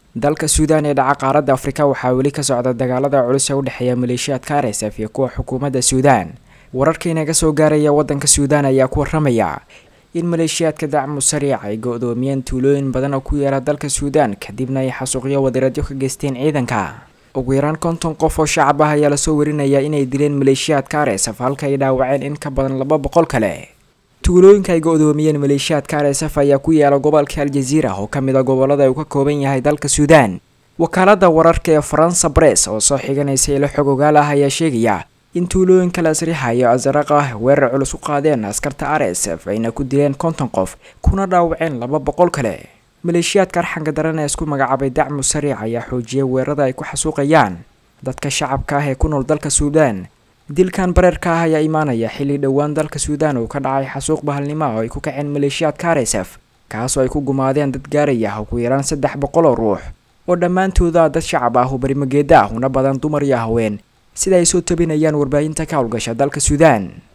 dalka suudaan ee dhaca qaaradda afrika waxaa weli ka socda dagaalada culus ee u dhexeeya maleeshiyaadka r s f iyo kuwa xukuumadda suudaan wararka inaga soo gaaraya waddanka suudaan ayaa ku waramaya in maleeshiyaadka dacmu sariic ay go-doomiyeen tuulooyin badan oo ku yaala dalka suudaan kadibna ay xasuuqyo wadiradyo ka geysteen ciidanka ugu yaraan konton qof oo shacab ah ayaa lasoo warinaya inay dileen maleeshiyaadka r s f halka ay dhaawaceen in ka badan laba boqol kale tuulooyinka ay go-doomiyeen maleeshiyaadka r s f ayaa ku yaala gobolka aljaziira oo ka mid a gobolada uu ka kooban yahay dalka suudaan wakaalada wararka ee faransa bress oo soo xiganaysa ilo xog ogaal ah ayaa sheegaya in tuulooyinka lasrixa iyo asaraq ah weerar culus u qaadeen askarta r s f ayna ku dileen konton qof kuna dhaawaceen laba boqol kale maleeshiyaadka arxanka daran ee isku magacaabay dacmu sariic ayaa xoojiyay weerarada ay ku xasuuqayaan dadka shacabka ah ee ku nool dalka suudaan dilkan bareerka ah ayaa imaanaya xilli dhowaan dalka suudaan uu ka dhacay xasuuq bahalnimo oo ay ku kaceen maleeshiyaadka r s f kaasoo ay ku gumaadeen dad gaaraya ugu yaraan saddex boqol oo ruux oo dhammaantooda dad shacab ah oo barimageeda ah una badan dumar iyo haween sida ay soo tabinayaan warbaahinta ka howlgasha dalka suudaan